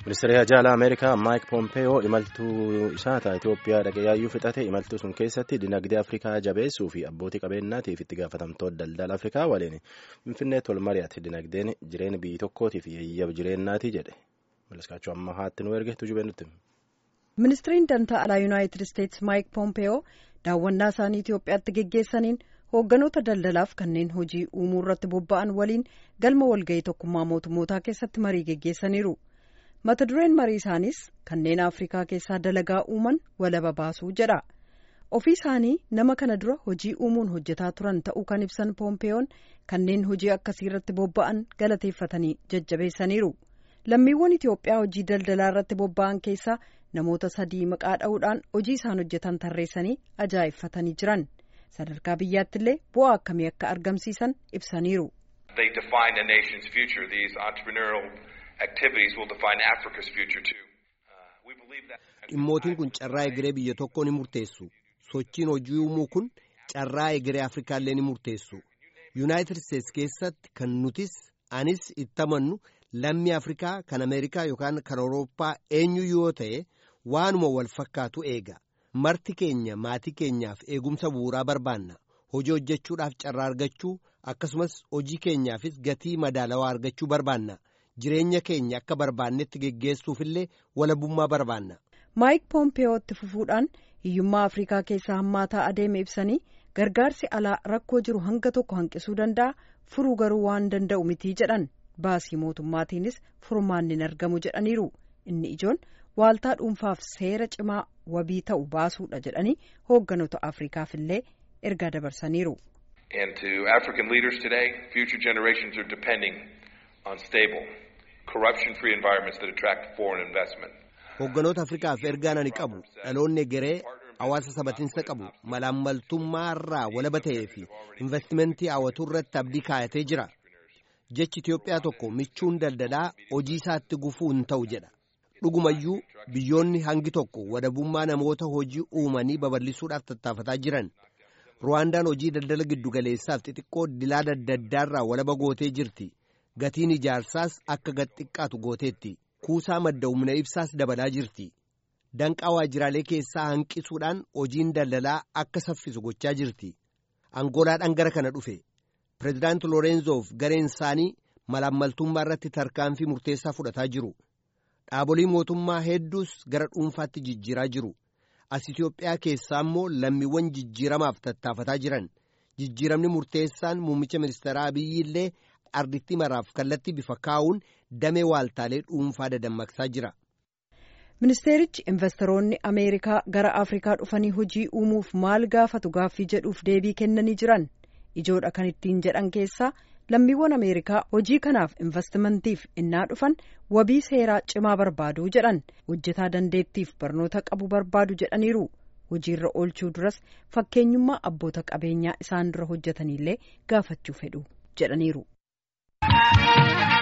ministeerri haajaalaa ameerikaa maayik pompeeyoo imaltuu isaa itiyoophiyaa dhaqee yaayyuu fixate imaltuu sun keessatti dinagdee afrikaa jabeessuu fi abbootii qabeenyaatiif itti gaafatamtoota daldala afrikaa waliin finfinneetti wal mari'ate dinagdeen jireenya biyyi tokkootiif yayyab jireenyaati jedhe malaskaachuu amma haatti nu erge tujubee nutti. ministiriin dantaa alaa yuunaayitid isteetsi maayik pompeeyoo daawwannaa isaanii itiyoophiyaatti geggeessaniin hoogganoota daldalaaf kanneen hojii uumuu irratti bobba'an waliin galma walga'ii tokkummaa mootummootaa keessatti marii geggeessaniiru. mata dureen marii isaaniis kanneen afrikaa keessaa dalagaa uuman walaba baasuu jedha ofii isaanii nama kana dura hojii uumuun hojjetaa turan ta'uu kan ibsan poompeeyoon kanneen hojii akkasii irratti bobba'an galateeffatanii jajjabeessaniiru lammiiwwan itiyoophiyaa hojii daldalaa irratti bobba'an keessaa namoota sadii maqaa dha'uudhaan hojii isaan hojjetan tarreessanii ajaa'ibsiisanii jiran sadarkaa biyyaatti illee bu'aa akkamii akka argamsiisan ibsaniiru. dhimmootiin kun carraa egeree biyya tokkoo ni murteessu sochiin hojii uumuu kun carraa egeree afrikaallee ni murteessu yuunaayitid isteetsi keessatti kan nutis anis itti amannu lammii afrikaa kan ameerikaa yookaan kan awurooppaa eenyu yoo ta'e waanuma wal fakkaatu eega marti keenya maatii keenyaaf eegumsa bu'uuraa barbaanna hojii hojjechuudhaaf carraa argachuu akkasumas hojii keenyaafis gatii madaalawaa argachuu barbaanna. jireenya keenya akka barbaannetti geggeessuufillee walabummaa barbaanna. maayik poompeeyootti fufuudhaan hiyyummaa afrikaa keessaa hammaataa adeeme ibsanii gargaarsi alaa rakkoo jiru hanga tokko hanqisuu danda'a furuu garuu waan danda'u mitii jedhan baasii mootummaatiinis furmaanni hin argamu jedhaniiru inni ijoon waaltaa dhuunfaaf seera cimaa wabii ta'u baasuudha jedhanii hoogganoota afrikaafillee ergaa dabarsaniiru. Hoogganoota Afrikaaf ergaan ani qabu dhaloonni egeree hawaasa sabatiinsa qabu malaammaltummaa irraa walaba ta'ee fi investimentii hawwatuu irratti abdii kaayatee jira. Jechi Itiyoophiyaa tokko michuun daldalaa hojii isaatti gufuu hin ta'u jedha. Dhugumayyuu biyyoonni hangi tokko walabummaa namoota hojii uumanii babal'isuudhaaf tattaafataa jiran. Ruwaandaan hojii daldala giddugaleessaaf xixiqqoo dilaa daddaddaarraa walaba gootee jirti. Gatiin ijaarsaas akka gad xiqqaatu gooteetti. Kuusaa madda humna ibsaas dabalaa jirti. Danqaa waajjiraalee keessaa hanqisuudhaan hojiin daldalaa akka saffisu gochaa jirti. Angoolaadhaan gara kana dhufe. Pireezidaanti Loorenzoof gareen isaanii malaammaltummaa irratti tarkaanfii murteessaa fudhataa jiru. Dhaabolee mootummaa hedduus gara dhuunfaatti jijjiiraa jiru. As Itiyoophiyaa keessaa immoo lammiiwwan jijjiiramaaf tattaafataa jiran. Jijjiiramni murteessaan muummicha ministeeraa Abiyyi illee ardittii maraaf kallattii bifa kaa'uun damee waaltaalee dhuunfaa dadammaqsaa jira. ministeerichi investoroonni ameerikaa gara afrikaa dhufanii hojii uumuuf maal gaafatu gaaffii jedhuuf deebii kennanii jiran ijoodha kan ittiin jedhan keessaa lammiiwwan ameerikaa hojii kanaaf investimentiif innaa dhufan wabii seeraa cimaa barbaadu jedhan hojjetaa dandeettiif barnoota qabu barbaadu jedhaniiru hojiirra oolchuu duras fakkeenyummaa abboota qabeenyaa isaan dura hojjetaniillee gaafachuu fedhu jedhaniiru.